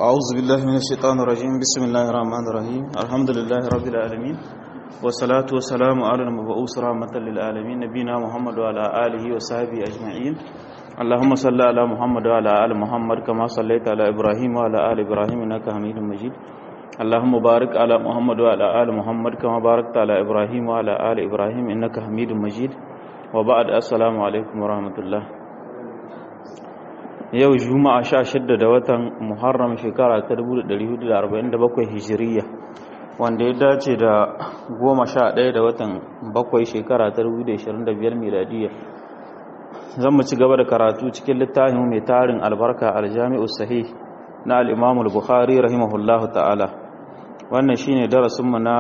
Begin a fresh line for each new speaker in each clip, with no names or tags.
أعوذ بالله من الشيطان الرجيم بسم الله الرحمن الرحيم الحمد لله رب العالمين والصلاة والسلام على المبعوث رحمة للعالمين نبينا محمد وعلى آله وصحبه أجمعين اللهم صل على محمد وعلى آل محمد كما صليت على إبراهيم وعلى آل إبراهيم إنك حميد مجيد اللهم بارك على محمد وعلى آل محمد كما باركت على إبراهيم وعلى آل إبراهيم إنك حميد مجيد وبعد السلام عليكم ورحمة الله yau juma'a sha shidda da watan muharram shekara ta 1447 hijiriya wanda ya dace da goma sha ɗaya da watan bakwai shekara ta 2025 miladiya zan mu ci gaba da karatu cikin littafin mai tarin albarka aljami'u sahih na al'imamul bukhari rahimahullahu ta'ala wannan shine darasinmu na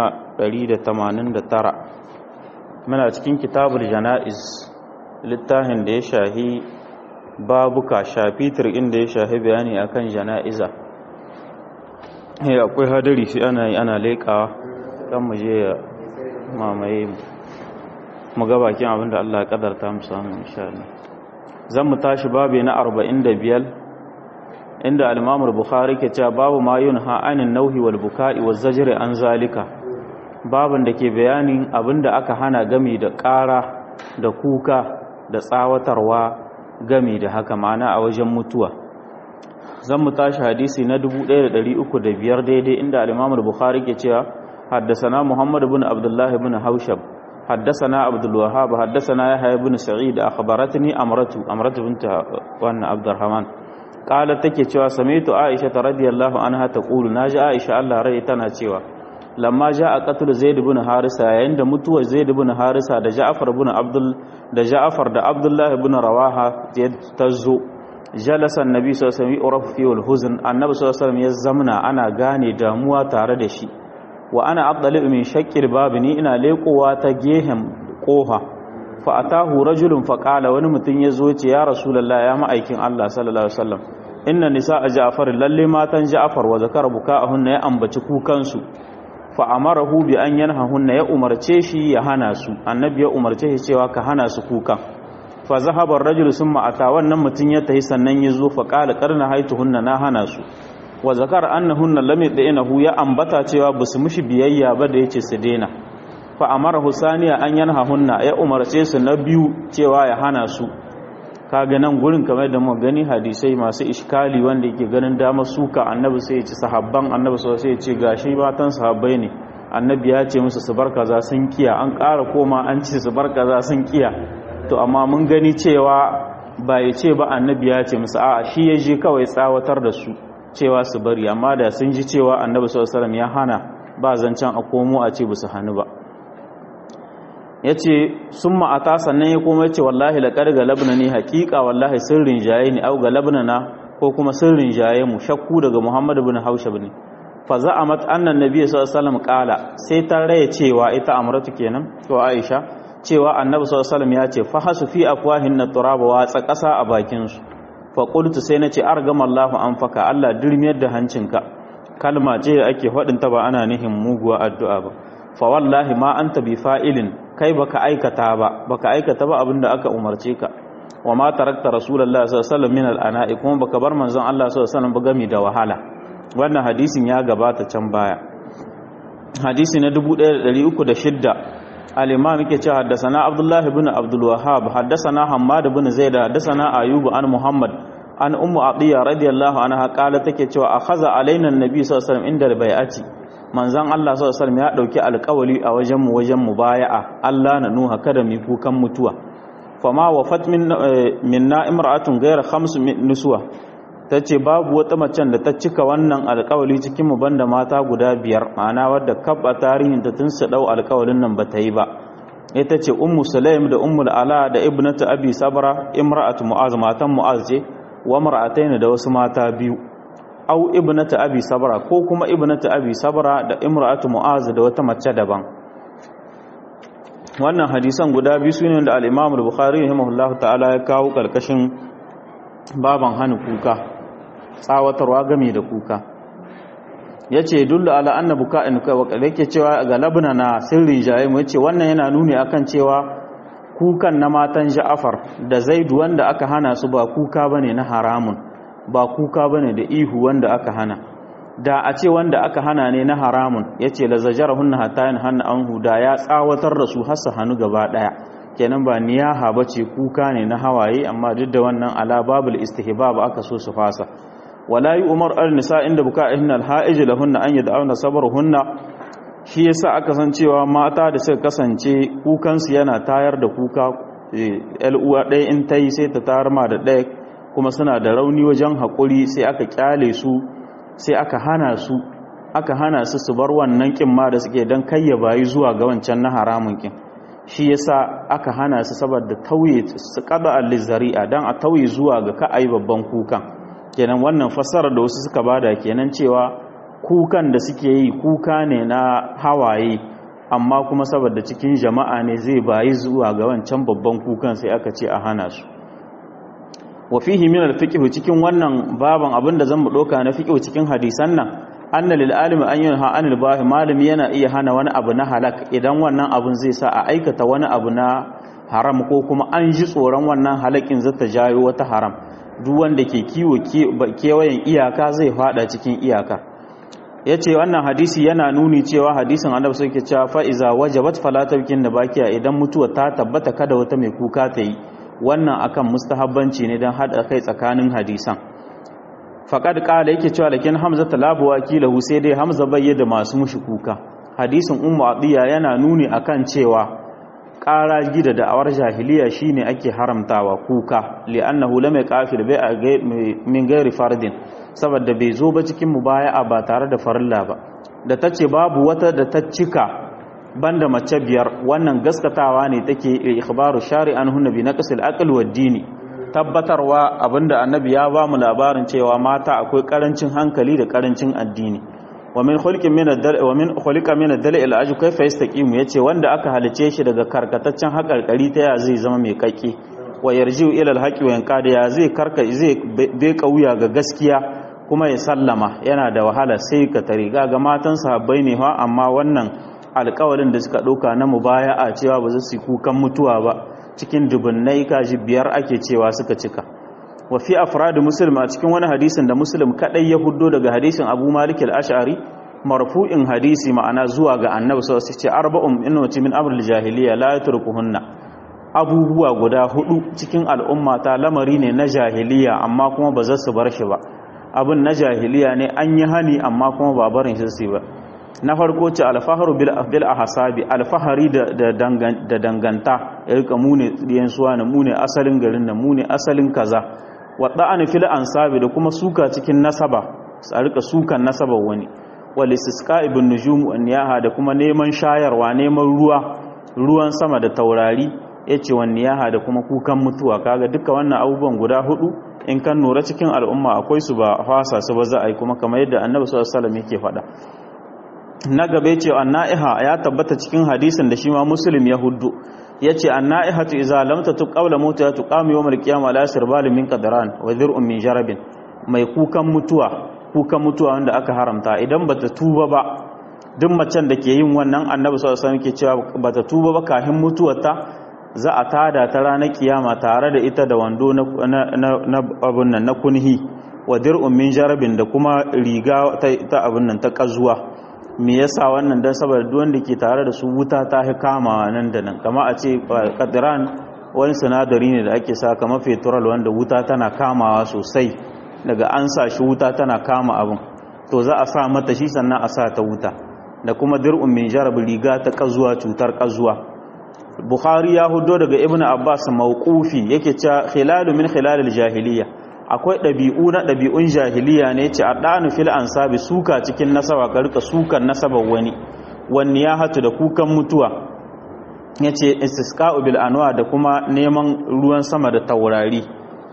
189 muna cikin kitabul jana'iz littafin da ya shahi babuka shafitir inda ya shahi bayani akan jana'iza akwai hadari shi ana yi ana leƙawa kan mu je ya mamaye mu ga bakin abinda Allah ya kadarta mu samu insha Allah zan mu tashi babu na 45 inda al-Imam al-Bukhari ke cewa babu ma yunha anin nauhi wal buka'i waz zajri an zalika babin da ke bayanin abinda aka hana gami da ƙara da kuka da tsawatarwa gami da haka ma'ana a wajen mutuwa zan mu tashi hadisi na 1305 daidai inda al-Imam al-Bukhari ke cewa haddathana Muhammad ibn Abdullah ibn Haushab haddathana Abdul Wahhab haddathana Yahya ibn Sa'id akhbaratni Amratu Amratu bint wannan Abdurrahman qala take cewa sami'tu Aisha radhiyallahu anha taqulu naji Aisha Allah rai tana cewa lamma ja'a qatl Zaid ibn Harisa yayin da mutuwar Zaid ibn Harisa da Ja'far ibn Abdul da Ja'far da Abdullah ibn Rawaha ta zo jalasa annabi sallallahu alaihi wasallam fi al-huzn annabi sallallahu alaihi wasallam ya zamna ana gane damuwa tare da shi wa ana abdalibu min shaqqil bab ni ina lekowa ta gehen kofa fa atahu rajulun fa qala wani mutum ya zo ce ya rasulullah ya ma'aikin Allah sallallahu alaihi wasallam inna nisaa Ja'far lalle matan Ja'far wa zakara buka'ahunna ya ambaci kukansu fa amarahu bi an yanhahunna ya umarce shi ya hana su annabi ya umarce shi cewa ka hana su kuka fa zahaba ar-rajul summa ata wannan mutun ya tahi sannan ya zo fa qala qarna haituhunna na hana su wa zakara annahunna lam yadinahu ya ambata cewa basu mushi biyayya ba da yace su dena fa amarahu saniya an yanhahunna ya umarce su na biyu cewa ya hana su kaga nan gurin kamar da mu gani hadisai masu iskali wanda yake ganin damar suka annabi sai ya ci sahabban annabi sai ya ce gashi matan sahabbai ne annabi ya ce musu su bar kaza sun kiya an ƙara koma an ce su bar kaza sun kiya to amma mun gani cewa ba ya ce ba annabi ya ce musu a'a shi ya je kawai tsawatar da su cewa su bari amma da sun ji cewa annabi sallallahu alaihi ya hana ba zancen a komo a ce su hannu ba ya ce sun ma'ata sannan ya koma ce wallahi laƙar ga labna ne haƙiƙa wallahi sirrin jaye ne au ga labna na ko kuma sirrin jaye mu shakku daga muhammad bin haushab ne fa za a mat annan nabi sallallahu alaihi ƙala sai ta raya cewa ita amratu kenan ko aisha cewa annabi sallallahu alaihi ya ce fa hasu fi afwahin na turaba watsa ƙasa a bakin su fa qultu sai nace argama Allahu anfaka Allah dirmiyar da hancinka kalma ce da ake faɗin ta ba ana nihin muguwa addu'a ba fa wallahi ma anta bi fa'ilin kai baka aikata ba baka aikata ba abinda aka umarce ka wa ma tarakta rasulullahi sallallahu alaihi wasallam min al'ana'i kuma baka bar manzon Allah sallallahu alaihi wasallam ba gami da wahala wannan hadisin ya gabata can baya hadisi na 1306 al-imam yake cewa haddathana abdullah ibn abdul wahhab haddathana hammad ibn zaid haddathana ayyub an muhammad an ummu atiya radiyallahu anha qala take cewa akhadha alaina an-nabi sallallahu alaihi wasallam inda al-bai'ati manzan Allah sallallahu ya dauki alƙawali a wajen mu wajen mubaya'a Allah na nuha kada mu kukan mutuwa fama wafat min minna imra'atun ghayra khams nuswa tace babu wata macen da ta cika wannan alƙawali cikin mu banda mata guda biyar ma'ana wadda kabba tarihin ta tun su dau alƙawalin nan bata yi ba ita ce ummu sulaim da ummul ala da ibnatu abi sabra imra'atu mu'az matan mu'az ce wa mar'atayn da wasu mata biyu au ibnata abi sabra ko kuma ibnata abi sabra da imra'atu mu'az da wata mace daban wannan hadisan guda biyu sune da al-imam al-bukhari rahimahullahu ta'ala ya kawo karkashin baban hana kuka tsawatarwa game da kuka yace dullu ala anna buka'in kai wa yake cewa ga labna na sirrin jaye mu yace wannan yana nuni akan cewa kukan na matan Ja'far da Zaid wanda aka hana su ba kuka bane na haramun ba kuka bane da ihu wanda aka hana da a ce wanda aka hana ne na haramun yace la zajarahunna hatta yanhana anhu da ya tsawatar da su har su hannu gaba daya kenan ba niyaha bace kuka ne na hawaye amma duk da wannan ala babul istihbab aka so su fasa wala yi umar al-nisa inda buka'ihinna al-ha'ij lahunna an yad'una sabruhunna shi yasa aka san cewa mata da suka kasance kukan su yana tayar da kuka el uwa ɗaya in tayi sai ta tayar ma da ɗaya kuma suna da rauni wajen haƙuri sai aka kyale su sai aka hana su aka hana su su bar wannan kin ma da suke dan kayya bayi zuwa ga wancan na haramun kin shi yasa aka hana su saboda tauye su qada al-zari'a dan a tauye zuwa ga ka ai babban kukan kenan wannan fassara da wasu suka bada kenan cewa kukan da suke yi kuka ne na hawaye amma kuma saboda cikin jama'a ne zai bayi zuwa ga wancan babban kukan sai aka ce a hana su wa fihi min al-fiqh cikin wannan baban abinda zan mu doka na fiqh cikin hadisan nan anna lil alimi an yanha anil bahi malami yana iya hana wani abu na halak idan wannan abun zai sa a aikata wani abu na haram ko kuma an ji tsoron wannan halakin zata jayo wata haram duk wanda ke kiwo kewayen iyaka zai fada cikin iyaka ya ce wannan hadisi yana nuni cewa hadisin annabi suke cewa fa'iza wajabat falatarkin da bakiya idan mutuwa ta tabbata kada wata mai kuka ta yi wannan akan mustahabbanci ne don haɗa kai tsakanin hadisan faƙad ƙala yake cewa lakin hamza talabu wakilahu sai dai hamza bayyana masu mushi kuka hadisin ummu adiya yana nuni akan cewa ƙara gida da awar jahiliya shine ake haramtawa kuka li'annahu lam yaqafil bai'a min ghairi fardin saboda bai zo ba cikin mubaya'a ba tare da farilla ba da tace babu wata da ta cika banda mace biyar wannan gaskatawa ne take ikhbaru shari'an hunna bi naqsil aql wa dini tabbatarwa abinda annabi ya ba mu labarin cewa mata akwai karancin hankali da karancin addini wa min khulqin min ad-dal wa min khuliqa min ad-dal al-aju kayfa yastaqimu yace wanda aka halice shi daga karkataccen hakarkari ta ya zai zama mai kake wa yarji'u ila al-haqi wa yanqada ya zai karka zai bai kauya ga gaskiya kuma ya sallama yana da wahala sai ka tare ga matan sahabbai ne fa amma wannan alƙawarin da suka dauka na mubaya'a cewa ba za su kukan mutuwa ba cikin dubunnai kaji biyar ake cewa suka cika wa fi afrad muslim a cikin wani hadisin da muslim kadai ya huddo daga hadisin abu malik al-ash'ari marfu'in hadisi ma'ana zuwa ga annabi sallallahu alaihi wasallam arba'un innati min amr al-jahiliya la yatrukuhunna abubuwa guda hudu cikin al'umma ta lamari ne na jahiliya amma kuma ba za su bar shi ba abin na jahiliya ne an yi hani amma kuma ba barin shi su ba na farko ce alfaharu bil ahsabi alfahari da danganta ya rika mune diyan suwa na mune asalin garin na mune asalin kaza wadda an fil ansabi da kuma suka cikin nasaba a rika sukan nasaba wani wal istisqa ibn nujum an yaha da kuma neman shayarwa neman ruwa ruwan sama da taurari yace wan yaha da kuma kukan mutuwa kaga duka wannan abubuwan guda hudu in kan nura cikin al'umma akwai su ba fasa su ba za a yi kuma kamar yadda annabi sallallahu alaihi wasallam yake faɗa na gabe ce anna'iha ya tabbata cikin hadisin da shi ma muslim ya huddu yace anna'ihatu idza lam tatu qawla mauta tuqamu yawm al-qiyamah la sirbal min qadran wa dhir'un min jarabin mai kukan mutuwa kukan mutuwa wanda aka haramta idan bata tuba ba duk macen da ke yin wannan annabi sallallahu alaihi wasallam ke cewa bata tuba ba kafin mutuwarta za a tada ta ranar kiyama tare da ita da wando na na abun nan na kunhi wa dir'un min jarabin da kuma riga ta abun nan ta kazuwa me yasa wannan dan saboda duk wanda ke tare da su wuta ta hi kama nan da nan kama a ce kadran wani sinadari ne da ake sa kamar petrol wanda wuta tana kamawa sosai daga an sa shi wuta tana kama abin to za a sa mata shi sannan a sa ta wuta da kuma dir'un min jarab riga ta kazuwa cutar kazuwa bukhari ya hudo daga ibnu abbas mawqufi yake cewa khilalu min khilalil jahiliya akwai ɗabi'u na ɗabi'un jahiliya ne ce a ɗanu fil ansabi suka cikin nasaba ka rika sukan nasabar wani wani ya hatu da kukan mutuwa ya ce istisqa'u bil anwa da kuma neman ruwan sama da taurari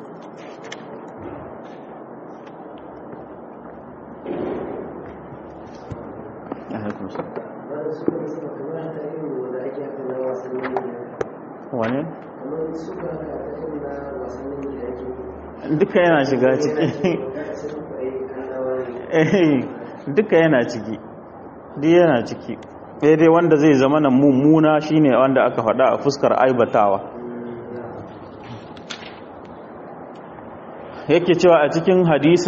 wane? duka yana shiga ciki duka yana ciki duk yana ciki daidai wanda zai zama na mummuna shine wanda aka faɗa a fuskar aibatawa yake cewa a cikin hadisin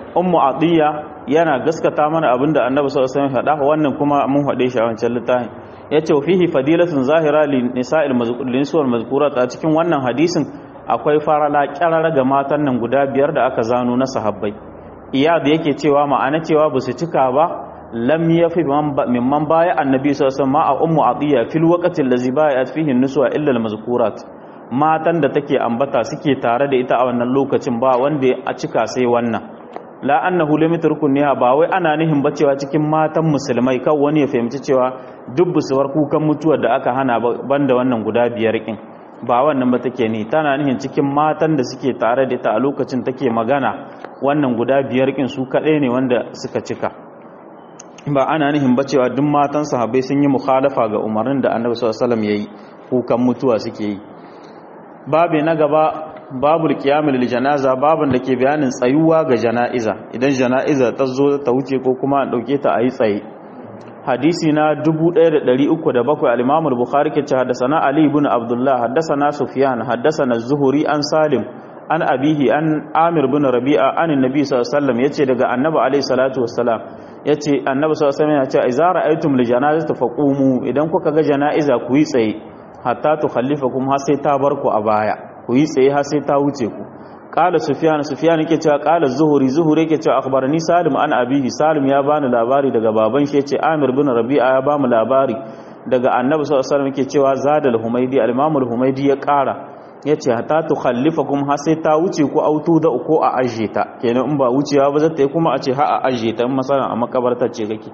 ummu atiya yana gaskata mana abinda annabi sallallahu alaihi wasallam faɗa wannan kuma mun faɗe shi a wancan littafin yace fihi fadilatun zahira lin nisa'il mazkurat mazkurat a cikin wannan hadisin akwai farala kyarara ga matan nan guda biyar da aka zano na sahabbai iyad yake cewa ma'ana cewa ba su cika ba lam yafi mimman baya annabi sallallahu alaihi wasallam a ummu atiya fil waqti allazi bayat fihi nuswa illa al mazkurat matan da take ambata suke tare da ita a wannan lokacin ba wanda a cika sai wannan la annahu lam yatrukuniha ba wai ana nihin ba cewa cikin matan musulmai kan wani ya fahimci cewa duk busuwar kukan mutuwar da aka hana banda wannan guda biyar kin ba wannan ba take ni tana nihin cikin matan da suke tare da ita a lokacin take magana wannan guda biyar kin su kadai ne wanda suka cika ba ana nihin ba cewa duk matan sahabbai sun yi mukhalafa ga umarnin da Annabi sallallahu alaihi wasallam yayi kukan mutuwa suke yi babu na gaba babu qiyamul janaza babun da ke bayanin tsayuwa ga janaiza idan janaiza ta zo ta wuce ko kuma an dauke ta ayi tsaye hadisi na 1307 al-Imam al-Bukhari ke ce haddathana Ali ibn Abdullah haddathana Sufyan haddathana Az-Zuhri an Salim an abihi an Amir ibn Rabi'a an annabi sallallahu alaihi wasallam yace daga annabi alaihi salatu wassalam yace annabi sallallahu alaihi wasallam yace idza ra'aytum li janazati faqumu idan kuka ga janaiza ku yi tsaye hatta tukhallifakum har sai ta bar ku a baya ku yi tsaye har sai ta wuce ku qala sufyan sufyan yake cewa qala zuhuri zuhuri yake cewa akhbarani salim an abihi salim ya bani labari daga baban shi yace amir bin rabi'a ya bamu labari daga annabi sallallahu alaihi wasallam yake cewa zadal humaydi al-imam al-humaydi ya kara yace hatta tukhallifakum har sai ta wuce ku autu da ko a aje ta kenan in ba wucewa ba zata yi kuma a ce ha a aje ta in masalan a makabarta ce kake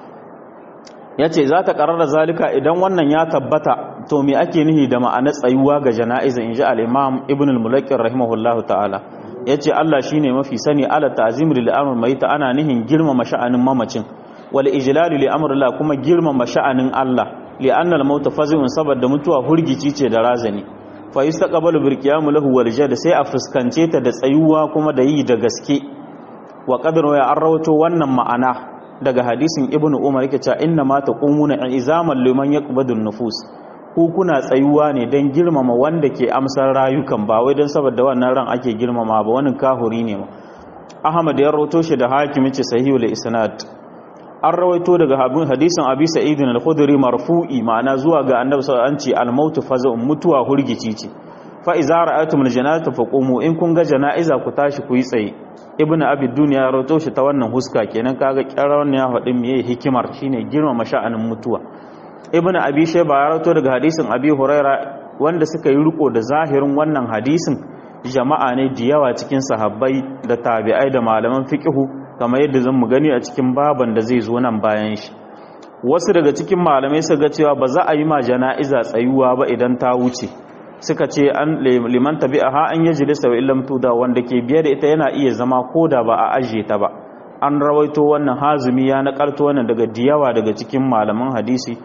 ya ce za ta ƙarar zalika idan wannan ya tabbata to me ake nihi da ma'ana tsayuwa ga jana'iza in ji al'imam ibn al-mulakin rahimahullahu ta'ala ya ce Allah shi ne mafi sani ala ta'azim lil amr mai ta ana nihin girmama sha'anin mamacin wal ijlalu li amrillah kuma girmama sha'anin Allah li anna al-maut fazun saboda mutuwa hurgici ce da razani fa yustaqbalu bil qiyam lahu wal jad sai a fuskance ta da tsayuwa kuma da yi da gaske wa qadru ya arrawato wannan ma'ana daga hadisin ibnu umar yake cewa inna ma taqumuna izaman liman yaqbadun nufus ku kuna tsayuwa ne dan girmama wanda ke amsar rayukan ba wai dan saboda wannan ran ake girmama ba wani kahuri ne ma ahmad ya rawaito shi da hakim yace sahihul isnad an rawaito daga hadisin abi sa'id al-khudri marfu'i ma'ana zuwa ga annabi sallallahu alaihi wasallam al-maut faza'un mutuwa hurgici ce fa iza ra'aytum al-janazata faqumu in kun ga jana'iza ku tashi ku yi tsaye ibn abi dunya rawato shi ta wannan huska kenan kaga kyarar ya faɗi meye hikimar shine girmama sha'anin mutuwa ibn abi shayba ya rawato daga hadisin abi huraira wanda suka yi riko da zahirin wannan hadisin jama'a ne da yawa cikin sahabbai da tabi'ai da malaman fiqhu kamar yadda zan mu gani a cikin baban da zai zo nan bayan shi wasu daga cikin malamai su ga cewa ba za a yi ma jana'iza tsayuwa ba idan ta wuce suka ce an liman tabi'aha an yajlisa wa illam tuda wanda ke biye da ita yana iya zama koda ba a ajiye ta ba an rawaito wannan hazumi ya nakalto wannan daga diyawa daga cikin malaman hadisi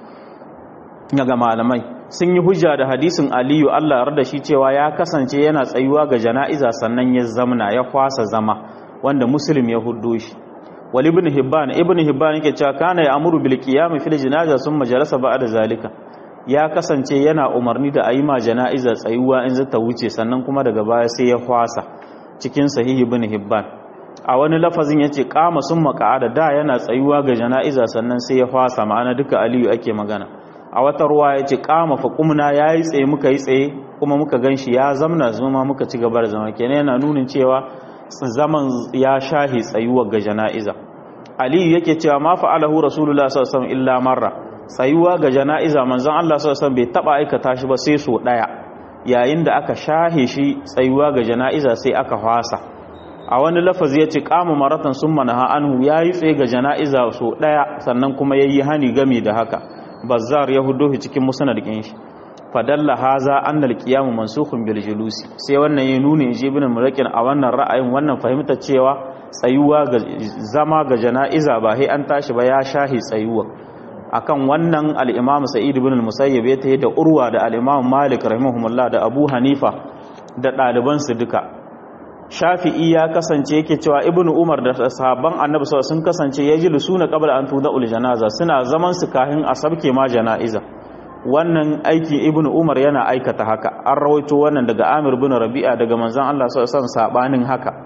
daga malamai sun yi hujja da hadisin aliyu Allah yarda shi cewa ya kasance yana tsayuwa ga jana'iza sannan ya zamna ya kwasa zama wanda muslim ya huddo shi wal ibn hibban ibn hibban yake cewa kana ya amuru bil qiyam fil janaza summa jalasa ba'da zalika ya kasance yana umarni da ayi ma jana'iza tsayuwa in zata wuce sannan kuma daga baya sai ya kwasa cikin sahihi ibn hibban a wani lafazin yace qama summa qa'ada da yana tsayuwa ga jana'iza sannan sai ya kwasa ma'ana duka aliyu ake magana a wata ruwa yace qama fa qumna yayi tsaye muka yi tsaye kuma muka ganshi ya zamna zuma muka ci gaba da zama kenan yana nunin cewa zaman ya shahi tsayuwa ga jana'iza aliyu yake cewa ma fa'alahu rasulullah sallallahu alaihi wasallam illa marra tsayuwa ga jana'iza manzon Allah sallallahu alaihi bai taba aikata shi ba sai so daya yayin da aka shahe shi tsayuwa ga jana'iza sai aka fasa a wani lafazi yace qama maratan summa naha anhu yayi tsaye ga jana'iza so daya sannan kuma yayi hani gami da haka bazzar ya hudo shi cikin musnad din shi fadalla haza annal qiyamu mansukhun bil julusi sai wannan ya nuna ji ibn murakin a wannan ra'ayin wannan fahimta cewa tsayuwa ga zama ga jana'iza ba sai an tashi ba ya shahi tsayuwa akan wannan al-imam sa'id ibn al-musayyib ya tayi da urwa da al-imam malik rahimahumullah da abu hanifa da ɗaliban su duka shafi'i ya kasance yake cewa ibn umar da sahabban annabi sallallahu sun kasance yajlisuna qabla an tuda'ul janaza suna zaman su kahin a sabke ma jana'iza wannan aiki ibn umar yana aikata haka an rawaito wannan daga amir bin rabi'a daga manzon Allah sallallahu alaihi sabanin haka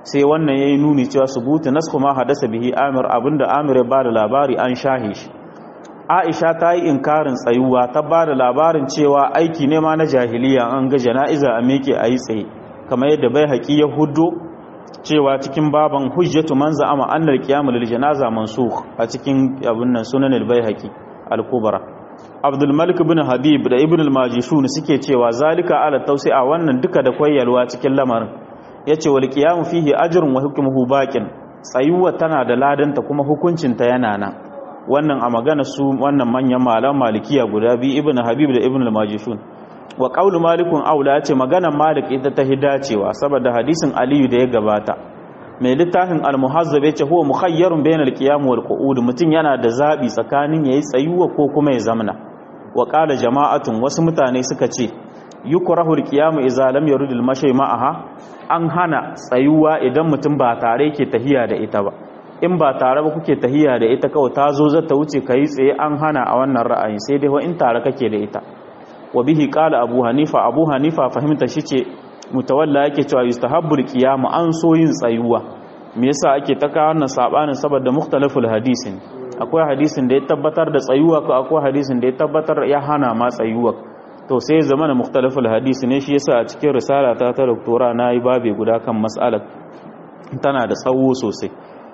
sai wannan yayi nuni cewa subutu nasku ma hadasa bihi amir abinda amir ya bada labari an shahe shi aisha ta yi inkarin tsayuwa ta bada labarin cewa aiki ne ma na jahiliya an ga jana'iza a meke a yi tsaye kamar yadda bai haƙi ya hudo cewa cikin baban hujjatu man za'ama annal qiyamul lil janaza mansukh a cikin abin nan sunan al-baihaqi al-kubra abdul malik ibn habib da ibn al-majishun suke cewa zalika ala tawsi'a wannan duka da koyalwa cikin lamarin yace wal qiyamu fihi ajrun wa hukmuhu baqin tsayuwa tana da ladanta kuma hukuncin ta yana nan wannan a magana su wannan manyan malam malikiya guda biyu ibn habib da ibn al-majishun wa qawlu malikun aula yace maganar malik ita ta hidacewa saboda hadisin aliyu da ya gabata mai littafin al-muhazzab yace huwa mukhayyarun bainal qiyam wal qu'ud mutun yana da zabi tsakanin yayi tsayuwa ko kuma ya zamna wa qala jama'atun wasu mutane suka ce yukrahu al-qiyam idza lam yurid al-mashy ma'aha an hana tsayuwa idan mutum ba tare yake tahiya da ita ba in ba tare ba kuke tahiya da ita kawai ta zo zata wuce kai tsaye an hana a wannan ra'ayin sai dai in tare kake da ita wa bihi qala abu hanifa abu hanifa fahimta shi ce mutawalla yake cewa yustahabbul qiyam an so yin tsayuwa me yasa ake ta kawo wannan sabanin saboda mukhtalaful hadisin akwai hadisin da ya tabbatar da tsayuwa ko akwai hadisin da ya tabbatar ya hana ma tsayuwa to sai zama na mukhtalaful hadisi ne shi yasa a cikin risala ta ta doktora nayi babe guda kan mas'alar tana da tsawo sosai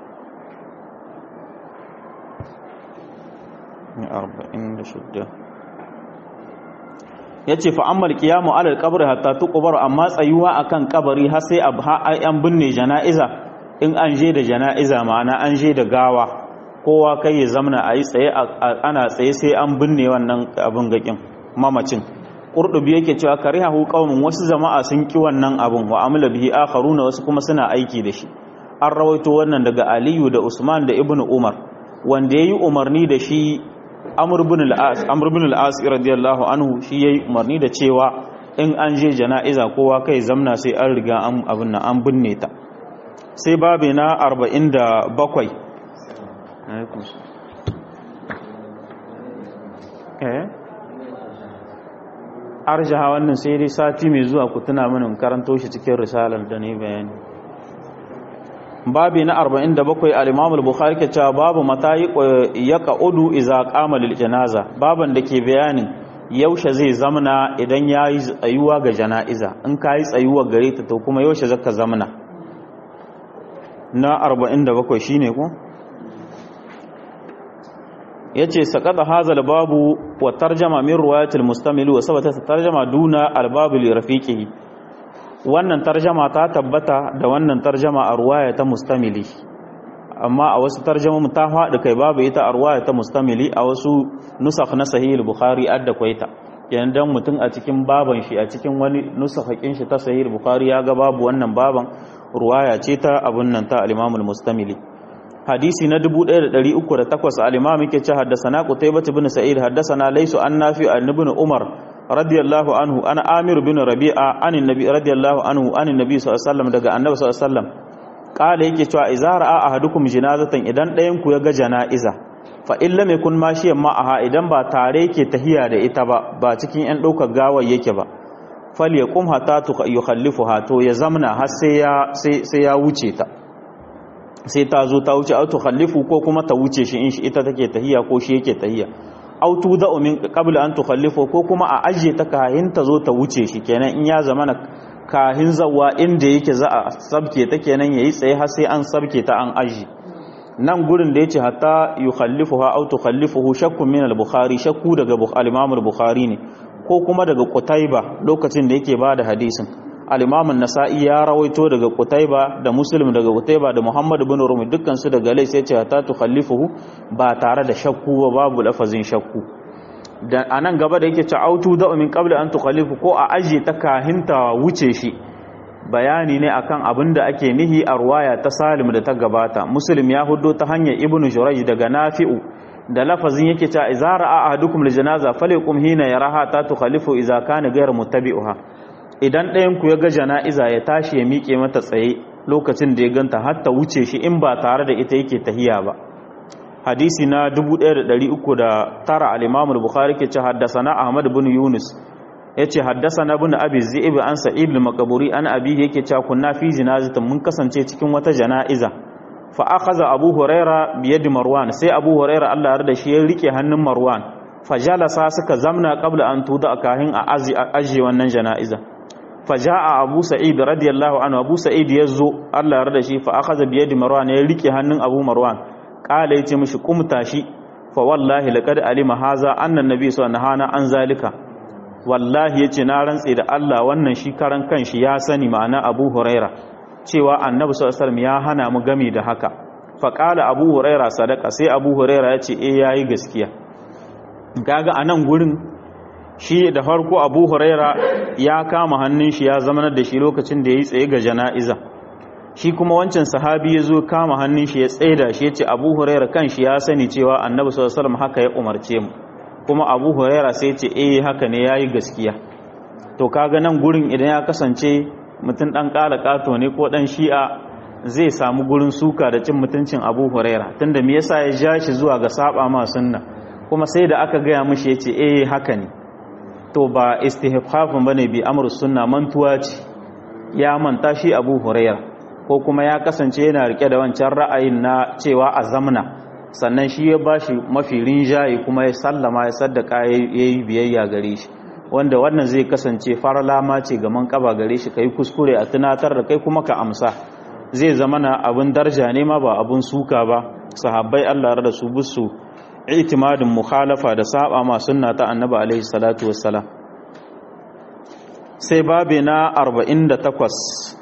46 ya ce fa'ammal kiyamu alal kabari hatta tukubar amma tsayuwa akan kabari har sai an binne jana'iza in an je da jana'iza ma'ana an je da gawa kowa kai ya zamana a yi tsaye ana tsaye sai an binne wannan abin gakin mamacin ƙurɗubi yake cewa kare hahu ƙaunin wasu jama'a sun ƙi wannan abin wa amula bihi akharuna wasu kuma suna aiki da shi an rawaito wannan daga aliyu da usman da ibnu umar wanda ya yi umarni da shi amur bin al'as radiyallahu anhu shi ya yi umarni da cewa in an je jana'iza kowa kai zamna sai an riga abin nan an binne ta sai babi na 47 arjaha wannan sai dai sati mai zuwa ku tuna mini karanto shi cikin risalar da ne bayani babi na 47 al-Imam al-Bukhari ke cewa babu mata ya qa'udu idza qama lil janaza baban da ke bayanin yaushe zai zamna idan yayi tsayuwa ga jana'iza in kai tsayuwa gare ta to kuma yaushe zaka zamna na 47 shine ko yace saqata hazal babu wa tarjama min riwayat al-mustamil wa sabata tarjama duna al-babu li rafiqihi wannan tarjama ta tabbata da wannan tarjama a ruwaya ta mustamili amma a wasu tarjama ta faɗi kai babu ita a ruwaya ta mustamili a wasu nusakh na sahih bukhari adda kwaita yan dan mutum a cikin baban shi a cikin wani nusakhakin shi ta sahih bukhari ya ga babu wannan baban ruwaya ce ta abun nan ta al-imam al-mustamili hadisi na 1308 al-imam yake ce haddathana qutaybah ibn sa'id haddathana laysu an nafi an ibn umar radiyallahu anhu ana amir bin rabi'a anin nabi radiyallahu anhu anin nabi sallallahu alaihi wasallam daga annabi sallallahu alaihi wasallam kala yake cewa idza ra'a ahadukum jinazatan idan ɗayan ku ya ga jana'iza fa in lam yakun mashiyan ma'aha idan ba tare yake tahiya da ita ba ba cikin yan ɗaukar gawar yake ba fal yaqum hatta yukhallifuha to ya zamna har sai ya sai ya wuce ta sai ta zo ta wuce auto khallifu ko kuma ta wuce shi in shi ita take tahiya ko shi yake tahiya autu da umin qabla an tukhallifu ko kuma a ajiye ta kahin ta zo ta wuce shi kenan in ya zama na kahin zawa inda yake za a sabke ta kenan yayi tsaye har sai an sabke ta an aji nan gurin da yace hatta yukhallifuha aw tukhallifuhu shakkun min al-bukhari shakku daga al-imam al-bukhari ne ko kuma daga qutayba lokacin da yake bada hadisin al-imam an-nasa'i ya rawaito daga qutayba da muslim daga qutayba da muhammad ibn rumi dukkan su daga lai sai ce hatta tukhallifuhu ba tare da shakku ba babu lafazin shakku da anan gaba da yake ce autu da min qabla an tukhallifu ko a aje ta kahinta wuce shi bayani ne akan abin da ake nihi a ruwaya ta salim da ta gabata muslim ya hudo ta hanyar ibnu jurayj daga nafi'u da lafazin yake cewa idza ra'a ahadukum lijanaza falyaqum hina yaraha ta tukhalifu idza kana ghayr muttabi'uha idan ɗayan ku ya ga jana'iza ya tashi ya miƙe mata tsaye lokacin da ya ganta har ta wuce shi in ba tare da ita yake tahiya ba hadisi na 1309 al-imam al-bukhari ke ce haddasana ahmad ibn yunus yace haddasana ibn abi zi'ib an sa'id al-maqburi an abi yake cewa kunna fi jinazatin mun kasance cikin wata jana'iza fa akhadha abu huraira bi yadi marwan sai abu huraira Allah ya yarda shi ya rike hannun marwan fa jalasa suka zamna qabla an tuda kahin a aji aji wannan jana'iza fa jaa abu sa'id radiyallahu anhu abu sa'id yazo Allah ya yarda shi fa akhadha bi yadi marwan ya rike hannun abu marwan qala yace mishi kumta shi fa wallahi laqad alima haza anna nabi sallallahu alaihi wasallam an zalika wallahi yace na rantse da Allah wannan shi karan kanshi ya sani ma'ana Abu Huraira cewa Annabi sallallahu alaihi ya hana mu gami da haka fa qala Abu Huraira sadaka sai Abu Huraira yace eh yayi gaskiya kaga anan gurin shi da farko Abu Huraira ya kama hannun shi ya zama da shi lokacin da yayi tsaye ga jana'iza shi kuma wancan sahabi ya zo kama hannun shi ya tsaida shi ya ce abu huraira kan shi ya sani cewa annabi sallallahu alaihi haka ya umarce mu kuma abu huraira sai ce eh haka ne yayi gaskiya to kaga nan gurin idan ya kasance mutum dan kala kato ne ko dan shi'a zai samu gurin suka da cin mutuncin abu huraira tunda me yasa ya ja shi zuwa ga saba ma sunna kuma sai da aka gaya mishi ya ce eh haka ne to ba istihfafin bane bi amru sunna mantuwa ce ya manta shi abu huraira ko kuma ya kasance yana rike da wancan ra'ayin na cewa a zamna sannan shi ya bashi mafi rinjaye kuma ya sallama ya saddaka ya yi biyayya gare shi wanda wannan zai kasance faralama ce ga man kaba gare shi kai kuskure a tunatar da kai kuma ka amsa zai zama na abin darja ne ma ba abin suka ba sahabbai Allah da su busu itimadin mukhalafa da saba ma sunna ta annabi alaihi salatu wassalam sai babe na 48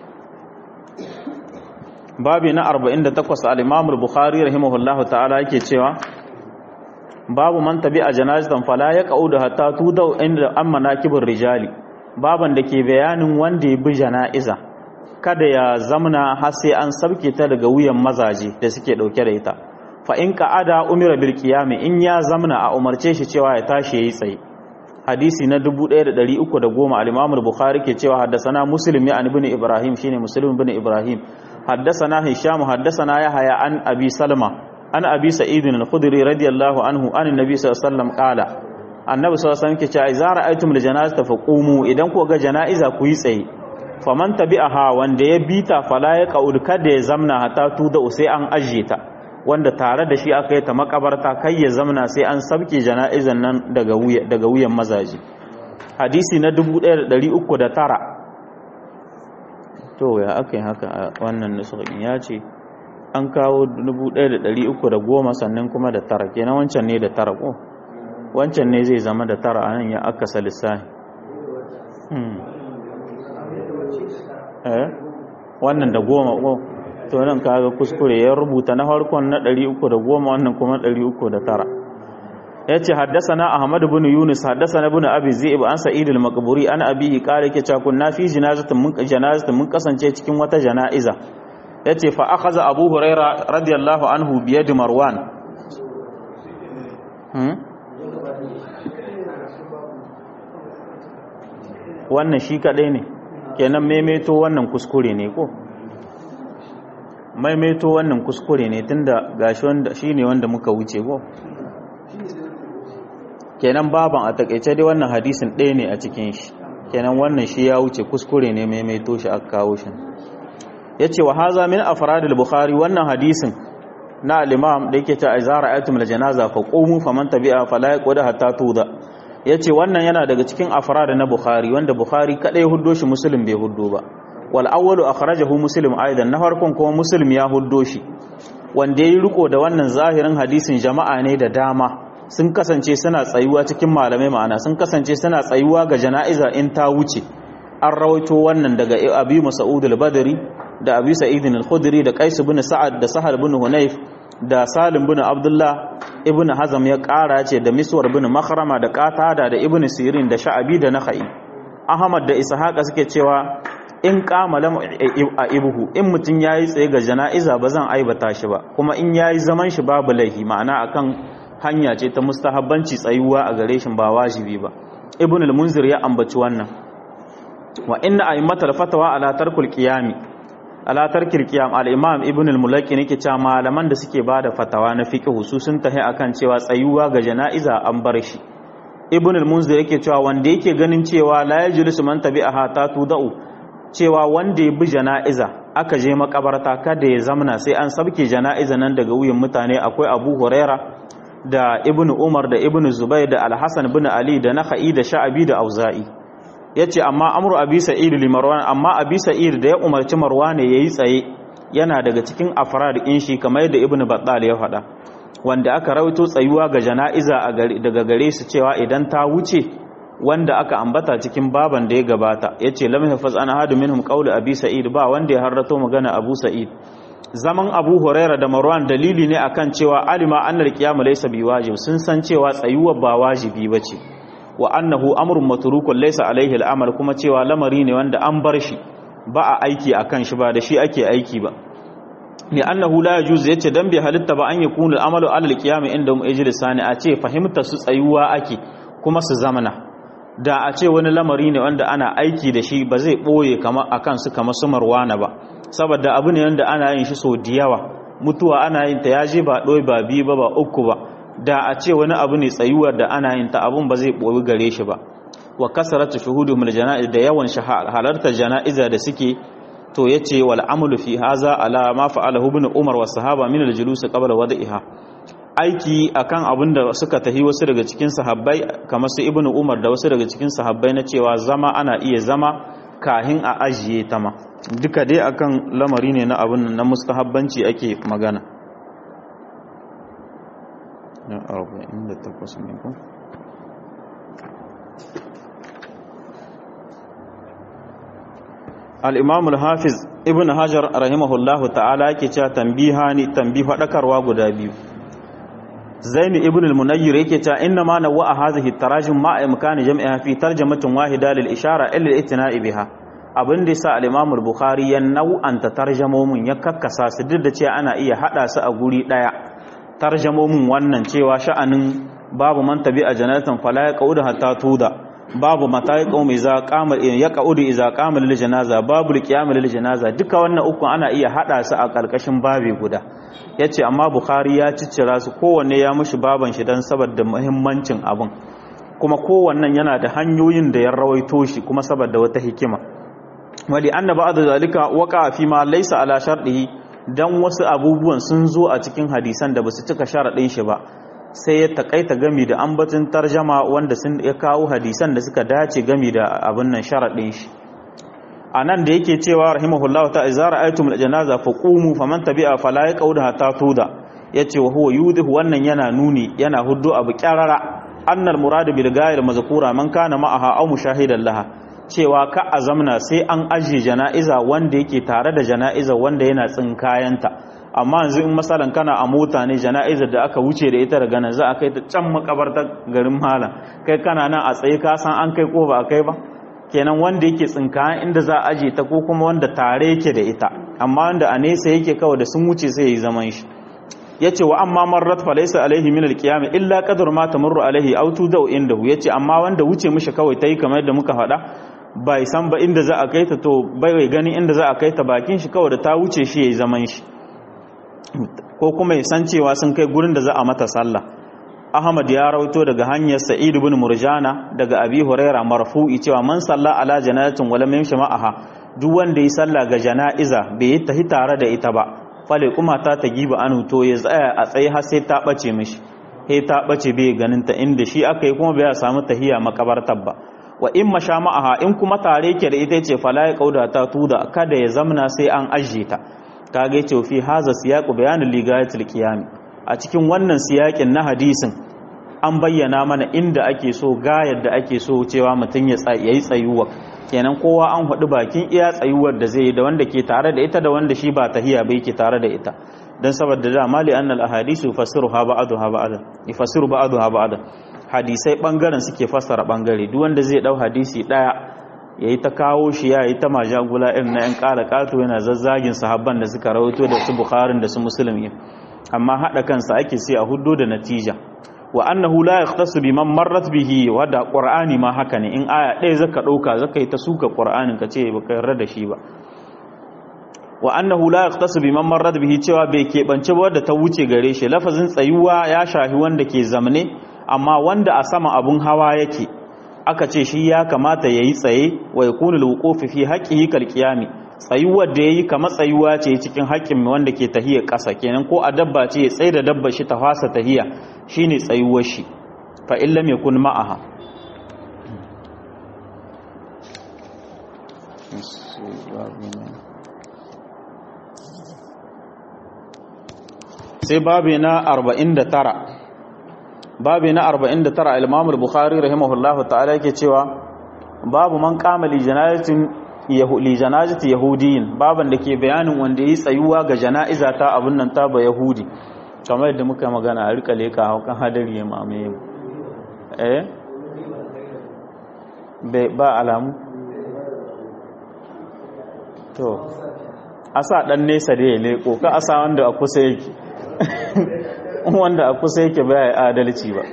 babi na 48 al-Imam al-Bukhari rahimahullahu ta'ala yake cewa babu man tabi'a janazatan fala yaqaudu hatta tudau inda amma nakibur rijali baban da ke bayanin wanda ya bi jana'iza kada ya zamna har sai an sabke ta daga wuyan mazaje da suke dauke da ita fa in qa'ada umira bil qiyam in ya zamna a umarce shi cewa ya tashi yayi tsaye hadisi na 1310 al-Imam al-Bukhari ke cewa haddasana Muslim ya ibn Ibrahim shine Muslim ibn Ibrahim حدثنا هشام حدثنا يحيى عن ابي سلمة عن ابي سعيد الخدري رضي الله عنه عن النبي صلى الله عليه وسلم قال annabi sallallahu alaihi wasallam ke cewa idza ra'aytum aljanazata faqumu idan ku ga janaiza ku yi tsaye faman tabi'aha wanda ya bita fala ya qaud kada ya zamna hatta tuda sai an ajiye ta wanda tare da shi aka yi ta makabarta kai ya zamna sai an sabke janaizan nan daga wuya daga wuyan mazaji hadisi na 1309 to ya aka yi haka a wannan nusukin ya ce an kawo 1310 sannan kuma da tara kenan wancan ne da tara ko wancan ne zai zama da tara anan ya aka salissahi wannan da goma ko to nan kaga kuskure ya rubuta na farkon na 310 wannan kuma 309 yace haddathana ahmad ibn yunus haddathana ibn abi zaib an sa'id al-maqburi an abihi qala yake cewa kunna fi janazatin mun janazatin mun kasance cikin wata janaiza yace fa akhadha abu huraira radiyallahu anhu bi yadi marwan hmm? wannan shi kadai ne kenan maimaito wannan kuskure ne ko maimaito wannan kuskure ne tunda gashi wanda shine wanda muka wuce ko kenan baban a takaice dai wannan hadisin ɗaya ne a cikin shi kenan wannan shi ya wuce kuskure ne maimaito shi aka kawo shi yace wa haza min afradil bukhari wannan hadisin na al-imam da yake ta izara ayatum al-janaza fa qumu faman tabi'a fala yaqud hatta tuda yace wannan yana daga cikin afrad na bukhari wanda bukhari kadai huddo shi muslim bai huddo ba wal awwalu akhrajahu muslim aidan na farkon kuma muslim ya huddo shi wanda yayi riko da wannan zahirin hadisin jama'a ne da dama sun kasance suna tsayuwa cikin malamai ma'ana sun kasance suna tsayuwa ga jana'iza in ta wuce an rawaito wannan daga abi mas'ud al-badri da abi sa'id al-khudri da qais ibn sa'ad da sahal ibn hunayf da salim ibn abdullah ibn hazam ya kara ce da miswar ibn makhrama da qatada da ibn sirin da sha'abi da nakhai ahmad da ishaqa suke cewa in kama lam ibuhu in mutun yayi tsaye ga jana'iza ba zan aibata shi ba kuma in yayi zaman shi babu laihi ma'ana akan hanya ce ta mustahabbanci tsayuwa a gare shi ba wajibi ba ibn al-munzir ya ambaci wannan wa inna a'immatal fatawa ala tarkul qiyami ala tarkil qiyam al-imam ibn al-mulaki nake cewa malaman da suke bada fatawa na fiqh su sun tahi akan cewa tsayuwa ga jana'iza an bar shi ibn al-munzir yake cewa wanda yake ganin cewa la yajlisu man tabi'aha ta tudau cewa wanda ya bi jana'iza aka je makabarta kada ya zamna sai an sabke jana'iza nan daga wuyan mutane akwai abu huraira da ibn umar da ibn zubair da al-hasan bin ali da nakhai da sha'abi da auza'i yace amma amru abi sa'id li marwan amma abi sa'id da ya umarci marwan yayi tsaye yana daga cikin afrad in shi kamar yadda ibn battal ya faɗa wanda aka rawaito tsayuwa ga jana'iza daga gare su cewa idan ta wuce wanda aka ambata cikin baban da ya gabata yace lam yahfaz ana hadu minhum qawli abi sa'id ba wanda ya harrato magana abu sa'id zaman abu huraira da marwan dalili ne akan cewa alima annal qiyam laysa biwajib sun san cewa tsayuwa ba wajibi bace wa annahu amrun matrukun laysa alaihi al'amal kuma cewa lamari ne wanda an bar shi ba a aiki akan shi ba da shi ake aiki ba ni annahu la yajuz yace dan bai halitta ba an yakunu al'amalu ala al-qiyam inda mu ijlisani a ce fahimta su tsayuwa ake kuma su zamana da a ce wani lamari ne wanda ana aiki da shi ba zai boye kamar akan su kamar su marwana ba saboda abu ne wanda ana yin shi so da yawa mutuwa ana yin ta yaje ba doi ba bi ba ba uku ba da a ce wani abu ne tsayuwar da ana yin ta abun ba zai boye gare shi ba wa kasaratu shuhudumul janaiz da yawan halartar janaiza da suke to yace wal amalu fi haza ala ma fa'alahu ibn umar wa sahaba min al julus qabla wad'iha aiki akan abinda suka tahi wasu daga cikin sahabbai kamar su ibn umar da wasu daga cikin sahabbai na cewa zama ana iya zama kahin a ajiye ta ma duka dai akan lamari ne na abin na mustahabbanci ake magana na 48 ne ko al'imam al-hafiz ibn hajar rahimahullahu ta'ala ke cewa tambiha ne tambi faɗakarwa guda biyu zaini ibn al-munayyir yake cewa inna ma nawa a hazihi tarajin ma a imkani jami'a fi tarjamatin wahida lil ishara illa itina'i biha abin da yasa al-imam al-bukhari ya nau'anta tarjamomin ya kakkasa su duk da cewa ana iya hada su a guri daya tarjamomin wannan cewa sha'anin babu man tabi a janatan fala ya qauda hatta tuda babu mata ya qaumi za qama ya qaudu iza qama lil janaza babu qiyam lil janaza duka wannan uku ana iya hada su a karkashin babi guda yace amma bukhari ya ciccira su kowanne ya mushi baban shi dan saboda muhimmancin abun kuma kowannan yana da hanyoyin da ya rawaito shi kuma saboda wata hikima wali anna ba'd zalika waqa fi ma laysa ala shartihi dan wasu abubuwan sun zo a cikin hadisan da basu cika sharadin shi ba sai ya takaita gami da ambatin tarjama wanda sun ya kawo hadisan da suka dace gami da abin nan sharadin shi anan da yake cewa rahimahullahu ta izara aitum aljanaza faqumu faman tabi'a fala yaqauda hatta tuda yace wa huwa yudhu wannan yana nuni yana huddu abu kyarara annal murad bil ghair mazkura man kana ma'aha aw mushahidan laha cewa ka azamna sai an ajiye jana'iza wanda yake tare da jana'iza wanda yana tsinkayanta amma yanzu in masalan kana a mota ne jana'izar da aka wuce da ita daga nan za a kai ta can makabartar garin malam kai kana nan a tsaye ka san an kai ko ba a kai ba kenan wanda yake tsinkayan inda za a aje ta ko kuma wanda tare yake da ita amma wanda a nesa yake kawai da sun wuce sai ya yi zaman shi yace wa amma marrat fa laysa alaihi min alqiyam illa qadar ma tamurru alaihi aw tudau indahu yace amma wanda wuce mishi kawai tayi kamar yadda muka faɗa bai san ba inda za a kai ta to bai gani inda za a kai ta bakin shi kawai da ta wuce shi yayi zaman shi ko kuma ya san cewa sun kai gurin da za a mata sallah Ahmad ya rawaito daga hanyar Sa'id ibn Murjana daga Abi Huraira marfu'i cewa man salla ala janazatin wala yamshi ma'aha duk wanda yi sallah ga jana'iza bai yi tahi tare da ita ba fale kuma ta ta giba anu to ya tsaya a tsaye har sai ta bace mishi sai ta bace bai ganin ta inda shi aka yi kuma bai samu tahiya makabartar ba wa in masha ma'aha in kuma tare ke da ita ce fala ya kauda ta tuda kada ya zamna sai an ajiye ta kaga yace fi haza siyaqu bayanin ligayatul qiyam a cikin wannan siyakin na hadisin an bayyana mana inda ake so ga yadda ake so cewa mutum ya yi tsayuwa kenan kowa an haɗu bakin iya tsayuwar da zai yi da wanda ke tare da ita da wanda shi ba tahiya bai ke tare da ita dan saboda da mali annal ahadisu fasiru ha ba'adu ha ba'ada ifasiru ba'adu ha ba'ada hadisai bangaren suke fassara bangare duk wanda zai dau hadisi daya yayi ta kawo shi ya yi ta majagula irin na yan kala kato yana zazzagin sahabban da suka rawaito da su bukharin da su muslim amma hada kansa ake sai a huddo da natija wa annahu la yahtasu biman marrat bihi wada qur'ani ma haka ne in aya ɗaya zaka dauka zaka yi ta suka qur'anin ka ce baka yarda da shi ba wa annahu la yahtasu biman marrat bihi cewa bai keɓance ba wadda ta wuce gare shi lafazin tsayuwa ya shahi wanda ke zamne amma wanda a sama abun hawa yake aka ce shi ya kamata yayi tsaye wa yakunu alwuqufi fi haqqihi kal qiyami tsayuwar da yayi kamar tsayuwa ce cikin haƙƙin wanda ke tahiya ƙasa kenan ko a dabba ce ya tsaye da dabba shi ta fasa tahiya shine tsayuwar shi fa in lam yakun ma'aha sai babi na 49 babi na 49 al-Imam al-Bukhari rahimahullahu ta'ala yake cewa babu man qama li janazatin li janazati yahudiyin baban da ke bayanin wanda yi tsayuwa ga jana'iza ta abun nan ta ba yahudi kamar yadda muka magana a rika leka haukan hadari ya mamaye mu eh ba alamu to asa dan nesa da ya leko ka asa wanda a kusa yake wanda a kusa yake ba ya adalci ba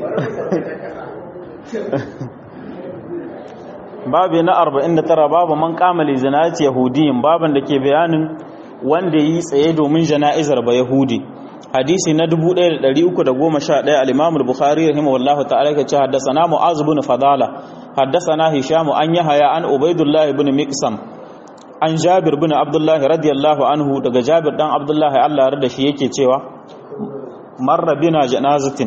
babu na 49 babu man kamali zinati yahudiyin baban da ke bayanin wanda yi tsaye domin jana'izar ba yahudi hadisi na 1311 al-imam al-bukhari rahimahullahu ta'ala ke ce haddathana mu'az ibn fadala haddathana hisham an yahya an ubaidullah ibn miqsam an jabir bin abdullahi radiyallahu anhu daga jabir dan abdullahi Allah ya da shi yake cewa marra bina janazatin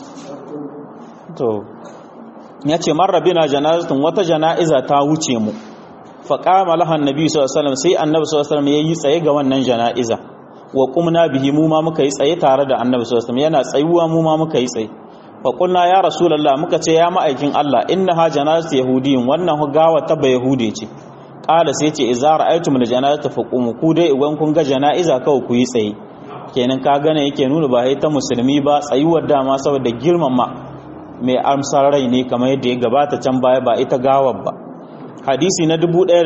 to yace marra bina janazatin wata janaiza ta wuce mu fa qama laha annabi sallallahu alaihi wasallam sai annabi sallallahu alaihi wasallam yayi tsaye ga wannan janaiza wa qumna bihi mu ma muka yi tsaye tare da annabi sallallahu alaihi wasallam yana tsayuwa mu ma muka yi tsaye fa qulna ya rasulullah muka ce ya ma'aikin Allah innaha janazatu yahudiyin wannan gawa ta ba yahude ce kala sai ce idza ra'aytum al-janazata faqumu ku dai idan kun ga janaiza kawai ku yi tsaye kenan ka gane yake nuna ba ta musulmi ba tsayuwar dama saboda girmama mai amsar rai ne kamar yadda ya gabata can baya ba ita gawar ba hadisi na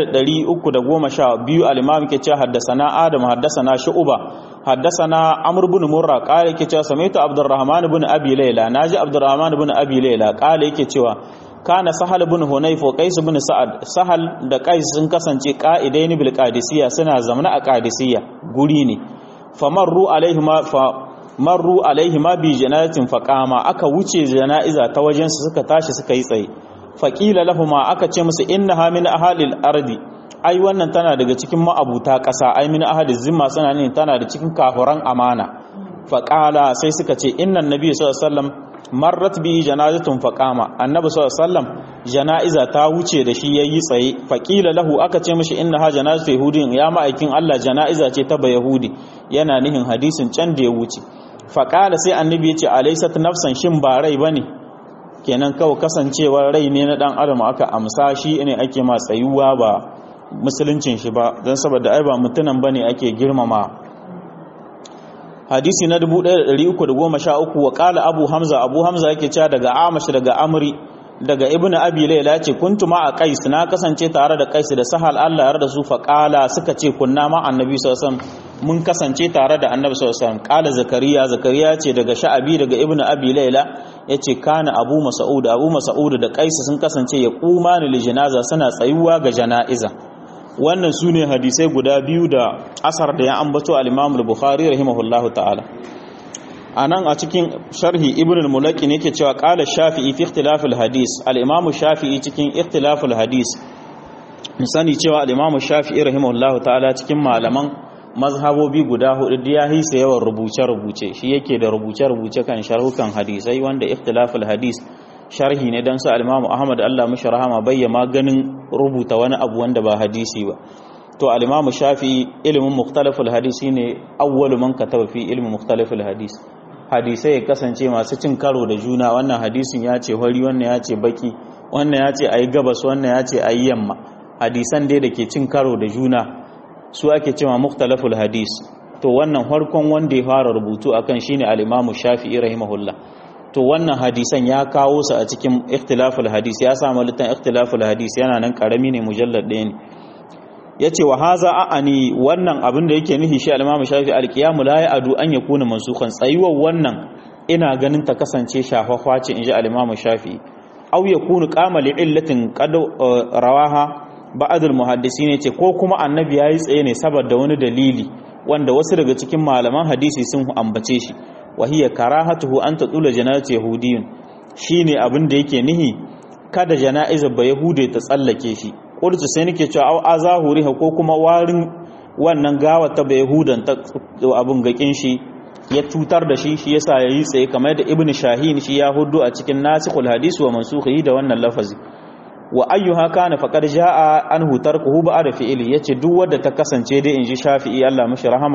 1312 al-imam ke cewa haddasana adam haddasana shu'ba haddasana amr ibn murra qala yake cewa samaitu abdurrahman ibn abi layla naji abdurrahman ibn abi layla qala yake cewa kana sahal ibn hunayf wa qais ibn sa'ad sahal da qais sun kasance qa'idaini bil qadisiyya suna zamana a qadisiyya guri ne famarru alaihima fa marru alaihima bi janazatin faqama aka wuce janaiza ta wajen su suka tashi suka yi tsaye faqila lahumu aka ce musu innaha min ahalil ardi ai wannan tana daga cikin ma'abuta ƙasa ai min ahadiz zimma suna ne tana da cikin kafuran amana faqala sai suka ce innan nabi sallallahu alaihi wasallam marrat bi janazatun faqama annabi sallallahu alaihi wasallam janaiza ta wuce da shi yayi tsaye faqila lahu aka ce mishi innaha janazatu yahudin ya ma'aikin Allah janaiza ce ta yahudi yana nihin hadisin can da ya wuce faqala sai annabi ya ce alaysat nafsan shin ba rai bane kenan kawai kasancewar rai ne na dan adam aka amsa shi ne ake ma tsayuwa ba musuluncin shi ba dan saboda ai ba mutunan bane ake girmama hadisi na 1313 wa kala abu hamza abu hamza yake cewa daga amash daga amri daga ibnu abi layla ce kuntu ma a qais na kasance tare da qais da sahal Allah ya rada su fa kala suka ce kunna ma annabi sallallahu alaihi wasallam mun kasance tare da annabi sallallahu alaihi wasallam kala zakariya zakariya ce daga sha'abi daga ibnu abi layla yace kana abu mas'ud abu mas'ud da qais sun kasance ya qumani li janaza suna tsayuwa ga janaiza wannan su ne hadisai guda biyu da asar da ya ambato al-imam al-bukhari rahimahullahu ta'ala a nan a cikin sharhi ibn al-mulaki ne ke cewa qala shafi'i fi ikhtilaf al-hadis al-imam shafi'i cikin ikhtilaf al-hadis sani cewa al-imam shafi'i rahimahullahu ta'ala cikin malaman mazhabobi guda hudu da ya hisa yawan rubuce-rubuce shi yake da rubuce-rubuce kan sharhukan hadisai wanda ikhtilaf al-hadis sharhi ne don su alimamu ahmad allah mashi rahama bayyama ganin rubuta wani abu wanda ba hadisi ba to alimamu shafi ilimin muktalaful hadisi ne awwalu man kataba fi ilimin muktalaful hadis hadisai ya kasance masu cin karo da juna wannan hadisin ya ce hori wannan ya ce baki wannan ya ce ayi gabas wannan ya ce ayi yamma hadisan dai da ke cin karo da juna su ake cewa muktalaful hadis to wannan farkon wanda ya fara rubutu akan shine al-imamu shafi'i rahimahullah to wannan hadisan ya kawo su a cikin ikhtilaful hadis ya samu litan ikhtilaful hadis yana nan karami ne mujallad ɗaya ne yace wa haza a'ani wannan abin da yake nufi shi al-Imam Shafi al-qiyamu la ya'du an yakuna mansukhan tsayuwar wannan ina ganin ta kasance shafafwa ce inji al-Imam Shafi aw yakunu qama li illatin qad rawaha ba'd al-muhaddisin yace ko kuma annabi yayi tsaye ne saboda wani dalili wanda wasu daga cikin malaman hadisi sun ambace shi وهي كراهته أن تطول جنازة يهودي shine abin da yake nihi kada jana'iza ba yahude ta tsallake shi qultu sai nake cewa au azahuri ko kuma warin wannan gawa ta ba yahudan ta abin gakin shi ya tutar da shi shi yasa yayi tsaye kamar da ibnu shahin shi ya hudu a cikin nasikhul hadis wa mansukhi da wannan lafazi wa ayyuha kana faqad jaa anhu tarkuhu ba'da fi'li yace duk wanda ta kasance dai inji shafi'i Allah mishi rahama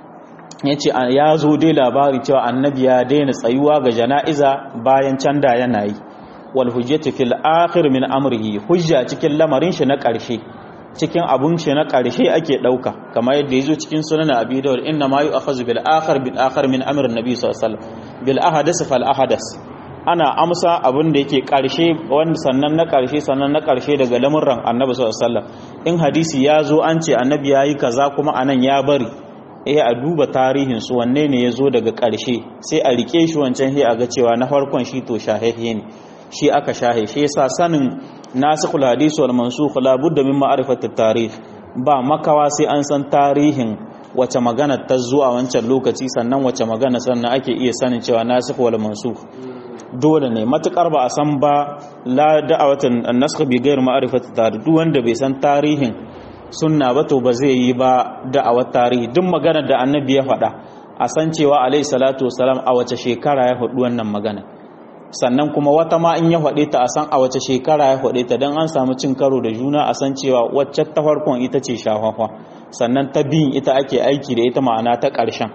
yace ya zo dai labari cewa annabi ya daina tsayuwa ga jana'iza bayan canda yana yi wal hujjatu fil akhir min amrihi hujja cikin lamarin shi na ƙarshe cikin abun shi na ƙarshe ake ɗauka kamar yadda ya zo cikin sunan abi dawud inna ma yu'akhadhu bil akhir bil akhir min amr nabi sallallahu alaihi wasallam bil ahadas fal ahadas ana amsa abin da yake ƙarshe wanda sannan na ƙarshe sannan na ƙarshe daga lamurran annabi sallallahu alaihi wasallam in hadisi ya zo an ce annabi yayi kaza kuma anan ya bari eh a duba tarihin su wanne ne ya zo daga ƙarshe sai a rike shi wancan sai a ga cewa na farkon shi to shahehe ne shi aka shahe shi yasa sanin nasikhul hadis wal mansukh la budda min ma'rifati tarikh ba makawa sai an san tarihin wace magana ta zuwa wancan lokaci sannan wace magana sannan ake iya sanin cewa nasikh wal mansukh dole ne matukar ba a san ba la da'awatan an-nasakh bi ghairi ma'rifati tarikh duk wanda bai san tarihin sunna ba to ba zai yi ba da'awar tarihi duk maganar da annabi ya faɗa a san cewa alaihi salatu wasalam a wace shekara ya faɗi wannan magana sannan kuma wata ma in ya faɗe ta a san a wace shekara ya faɗe ta don an samu cin karo da juna a san cewa wacce ta farkon ita ce shafafa sannan ta biyun ita ake aiki da ita ma'ana ta ƙarshen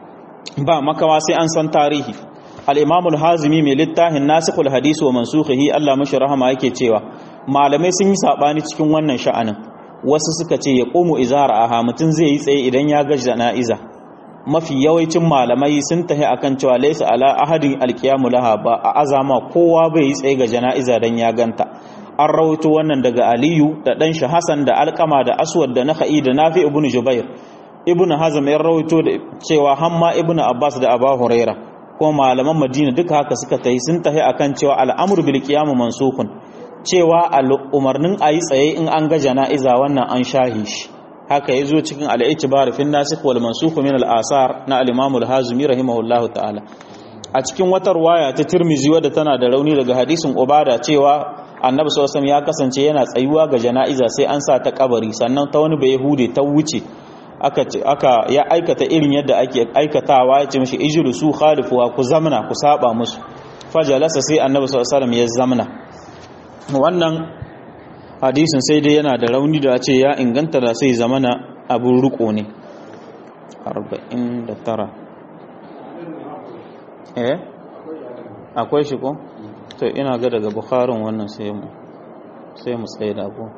ba makawa sai an san tarihi al-imamul hazimi mai littafin nasikhul hadisi wa mansukhihi Allah mashi rahama yake cewa malamai sun yi sabani cikin wannan sha'anin wasu suka ce ya qumu izara aha mutun zai yi tsaye idan ya ga jana'iza mafi yawancin malamai sun tahi akan cewa laysa ala ahadin alqiyamu laha ba a azama kowa bai yi tsaye ga jana'iza dan ya ganta an rawaito wannan daga aliyu da dan shi hasan da alqama da aswad da nakhai da nafi ibn jubair ibn hazm ya rawaito da cewa hamma ibn abbas da abu huraira kuma malaman madina duka haka suka tahi sun tahi akan cewa al'amru bil qiyam mansukun cewa umarnin ayi tsaye in an ga jana'iza wannan an shahi shi haka ya zo cikin al'itibar fin nasikh wal mansukh min al-asar na al-imam al-hazimi rahimahullahu ta'ala a cikin wata ruwaya ta tirmizi wadda tana da rauni daga hadisin ubada cewa annabi sallallahu ya kasance yana tsayuwa ga jana'iza sai an sa ta kabari sannan ta wani bai hude ta wuce aka aka ya aikata irin yadda ake aikatawa ya ce mishi ijlisu khalifuwa ku zamna ku saba musu fajalasa sai annabi sallallahu ya zamna wannan hadisin sai dai yana da rauni da ce ya inganta da sai zamana abin riko ne 49 eh akwai shi ko to ina ga daga bukharin wannan sai mu sai mu tsaye da abu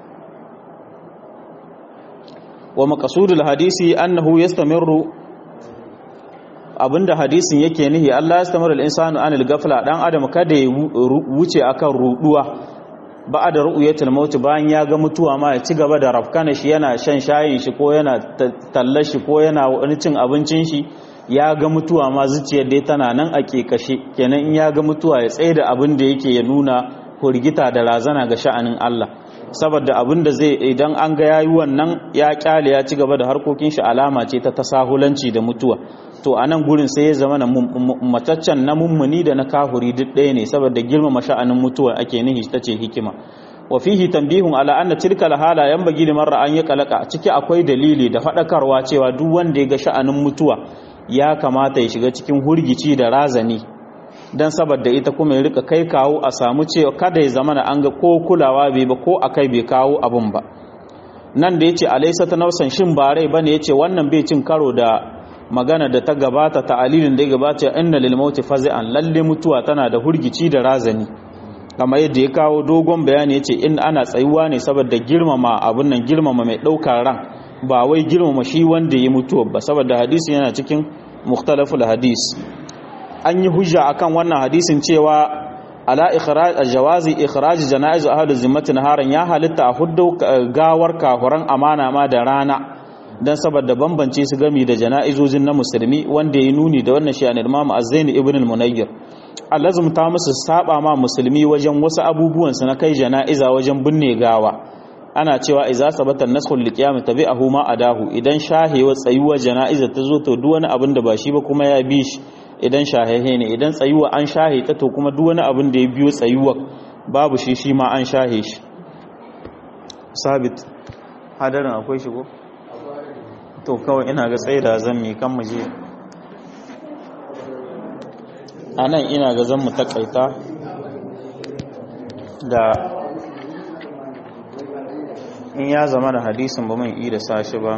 wa maqsudul hadisi annahu yastamirru abinda hadisin yake nihi Allah yastamiru al-insanu anil ghafla dan adam kada ya wuce akan ruduwa ba da ru'uyatul maut bayan ya ga mutuwa ma ya ci gaba da rafkana shi yana shan shayin shi ko yana tallar shi ko yana wani cin abincin shi ya ga mutuwa ma zuciyar dai tana nan a kekashe kenan in ya ga mutuwa ya tsaye da abin da yake ya nuna hurgita da razana ga sha'anin Allah saboda abin da zai idan an ga yayi wannan ya kyale ya ci gaba da harkokin shi alama ce ta tasahulanci da mutuwa to a nan gurin sai ya zama na mataccen na mummuni da na kahuri duk ɗaya ne saboda girmama sha'anin mutuwa ake nihi ta ce hikima wa fihi tanbihun ala anna tilka alhala yanbaghi liman ra'an ya kalaka ciki akwai dalili da faɗakarwa cewa duk wanda ya ga sha'anin mutuwa ya kamata ya shiga cikin hurgici da razani dan saboda ita kuma ya rika kai kawo a samu cewa kada ya zama na an ga ko kulawa bai ba ko akai bai kawo abun ba nan da yace alaysa ta nausan shin ba rai bane yace wannan bai cin karo da magana da ta gabata ta'alilin da ya gabata inna lil mauti fazi'an lalle mutuwa tana da hurgici da razani kamar yadda ya kawo dogon bayani yace in ana tsayuwa ne saboda girmama abun nan girmama mai daukar ran ba wai girmama shi wanda ya mutuwa ba saboda hadisi yana cikin mukhtalaful hadis an yi hujja akan wannan hadisin cewa ala ikhraj jawazi ikhraj janaiz ahli zimmati naharan ya halitta a huddo gawar kafuran amana ma da rana dan saboda bambance su gami da jana'izojin na musulmi wanda ya nuni da wannan shi'an Imam Az-Zaini ibn al-Munayyir allazum ta musu saba ma musulmi wajen wasu abubuwan su na kai jana'iza wajen binne gawa ana cewa idza sabata naskhul liqiyam tabi'ahu ma adahu idan shahewa tsayuwa jana'iza ta zo to duk wani abin da ba shi ba kuma ya bi shi idan shahehe ne idan tsayuwa an shahe ta to kuma duk wani abin da ya biyo tsayuwa babu shi shi ma an shahe shi sabit hadarin akwai shigo to kawai ina ga tsaye da zan mi kan muje a nan ina ga zan mu takaita da in ya zama da hadisin ba mai iya da sashi ba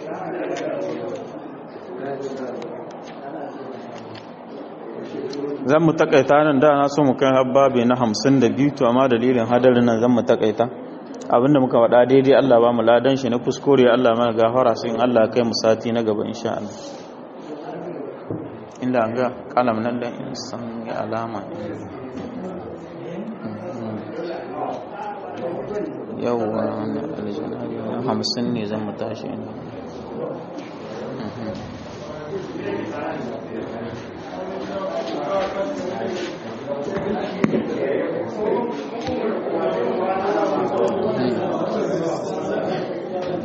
zan mu takaita nan da na so mu kai habbabe na hamsin da biyu to amma dalilin hadarin nan zan mu takaita abinda muka faɗa daidai Allah ba mu ladan shi na kuskure Allah mana gafara sai in Allah kai mu sati na gaba insha Allah inda an ga kalam nan da in san ga alama yawwa na aljanabi na hamsin ne zan mu tashi inda Thank you.